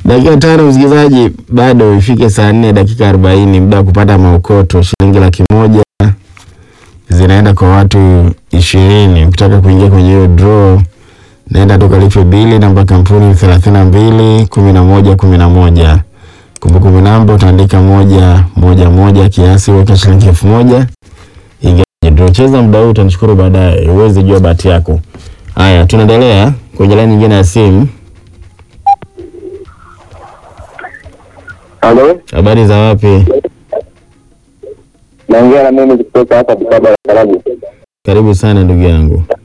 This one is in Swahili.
Dakika tano msikilizaji, bado ifike saa nne dakika arobaini muda wa kupata maokoto shilingi laki moja zinaenda kwa watu ishirini. Ukitaka kuingia kwenye hiyo draw, naenda tukalipe bili. Namba kampuni thelathini na mbili kumi na moja kumi na moja. Kumbukumbu namba utaandika moja moja moja, kiasi weka shilingi elfu moja ingia kwenye draw. Cheza muda huu, utanishukuru baadaye, uweze jua bahati yako. Haya, tunaendelea kwenye laini nyingine ya simu. Halo, Habari za wapi? naongea na mimi kutoka hapa Bukoba Karagu. Karibu sana ndugu yangu.